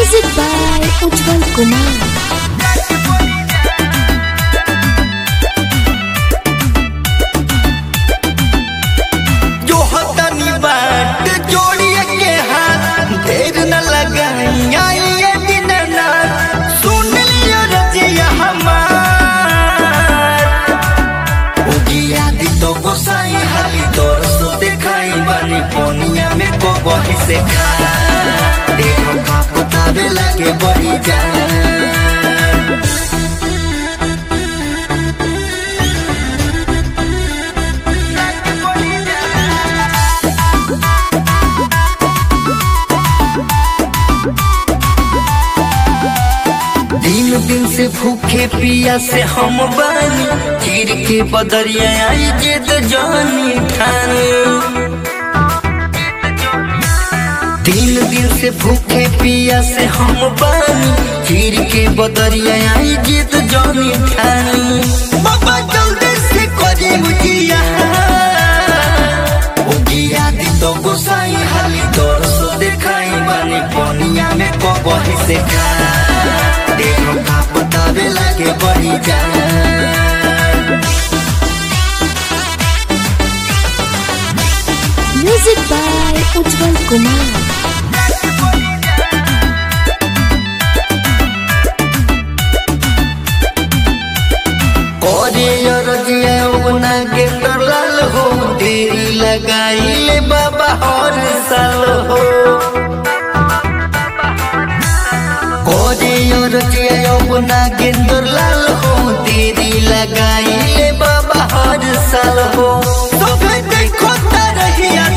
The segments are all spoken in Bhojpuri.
Music by Ujjwal Kumar. जो हतनी बाट जोड़िए के हाथ देर न लगाई आई ये दिन रात सुन लियो रजिया हमार उगिया दी तो गोसाई हाली तोर सो दिखाई बानी पोनिया में को बही से खा देखो का पतावे लगे बड़ी जान दिन दिन से भूखे पिया से हम बानी चीर के बदरिया आई जिद जानी ठानी दिन दिन से भूखे पिया से हम बानी चीर के बदरिया आई जिद जानी ठानी बाबा जल्दी से करी मुझिया उगिया दी तो गोसाई हाली तोर सो दिखाई बानी पोनिया में कबही से खा देखो का पतावे लगे बड़ी जान Music by Ujjwal Kumar. करे रजिया उना के तरल हो देरी लगाई ले बाबा हर साल हो करे रजिया उना के तरल हो देरी लगाई ले बाबा हर साल हो तो फिर देखो तरहिया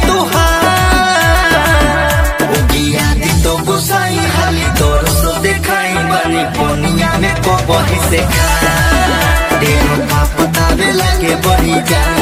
तुहार उगिया दी तो गुसाई हाली तोर सो दिखाई बानी पोनिया में को बही से खा देखो का पतावे लगे बड़ी जान